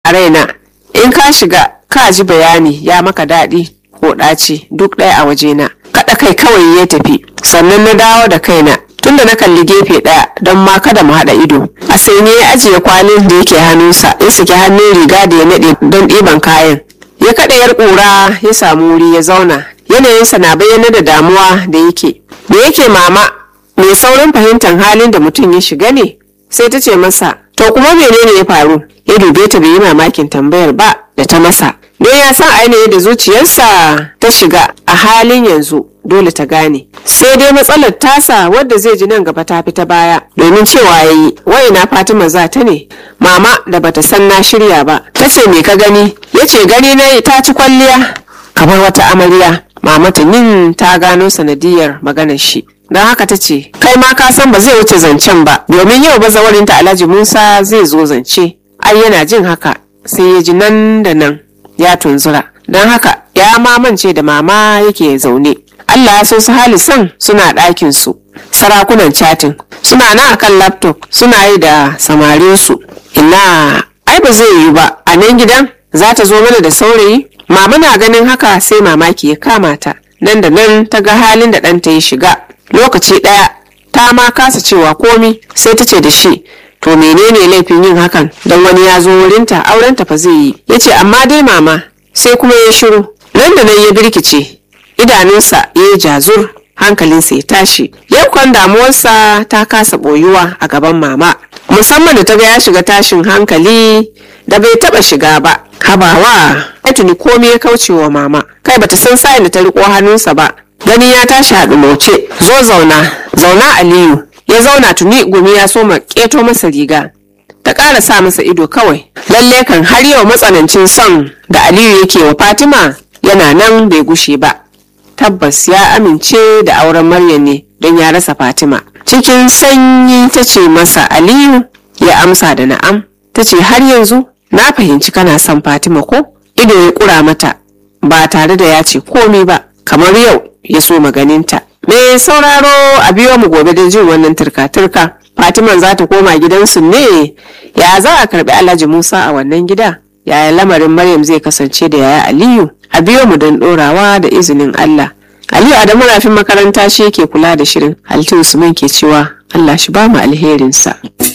a raina in ka shiga ka ji bayani ya maka daɗi ko ɗaci duk ɗaya a wajena kaɗa kai kawai ya tafi sannan na dawo da kaina tunda na kalli gefe ɗaya don ma kada mu haɗa ido a sanye ya ajiye kwalin da yake hannunsa ya saki hannun riga da ya naɗe don ɗiban kayan ya kaɗa yar ƙura ya samu wuri ya zauna yanayinsa na bayyana da damuwa da yake da yake mama mai saurin fahimtar halin da mutum ya shiga ne sai ta ce masa to kuma menene ya faru ya dube ta bai yi mamakin tambayar ba da ta masa don ya san ainihin da zuciyarsa ta shiga a halin yanzu dole ta gane sai dai matsalar tasa wadda zai ji nan gaba ta fi ta baya domin cewa ya yi waina fatima za ta ne mama da bata san na shirya ba ta ce me ka gani ya ce gani na ta ci kwalliya kamar wata amarya mama ta yin ta gano sanadiyar maganar shi don haka ta ce kai ma ka san ba zai wuce zancen ba domin yau bazawarinta alhaji musa zai zo zance ai yana jin haka sai ya ji nan da nan ya tunzura don haka ya mamance da mama yake zaune allah ya so su halisan suna ɗakin su sarakunan chatin suna na akan laptop suna yi da samarinsu ina ai ba zai yi ba a nan gidan za ta zo mana da saurayi mama na ganin haka sai mamaki ya kama ta nan da nan ta ga halin da ɗanta ya shiga lokaci ɗaya ta ma kasa cewa komi sai ta ce da shi to menene laifin yin hakan don wani ya zo wurinta aurenta fa zai yi ya ce amma dai mama sai kuma ya shiru nan da nan ya birkice idanunsa ya yi jazur hankalinsa ya tashi yau kan damuwarsa ta kasa boyuwa a gaban mama musamman da ta ga ya shiga tashin hankali da bai taba shiga ba habawa ai tuni komai ya kauce wa mama kai bata san sa'in da ta riko hannunsa ba gani ya tashi a ɗumoce zo zauna zauna aliyu ya zauna tuni gumi ya soma ƙeto masa riga ta ƙara sa masa ido kawai lalle kan har yau matsanancin son da aliyu yake wa fatima yana nan bai gushe ba tabbas ya amince da auren maryam ne don ya rasa fatima cikin sanyi ta ce masa aliyu ya amsa da na'am ta ce har yanzu na fahimci kana son fatima ko ido ya ƙura mata ba tare da ya ce komi ba kamar yau ya so maganinta me sauraro a biyo mu gobe don jin wannan turka-turka fatiman za ta koma gidansu ne ya za a karbi alhaji musa a wannan gida yaya lamarin maryam zai kasance da yaya aliyu a biyo mu don dorawa da izinin allah aliyu adamu rafin makaranta shi ke kula da shirin halittu usman ke cewa allah shi ba mu alherinsa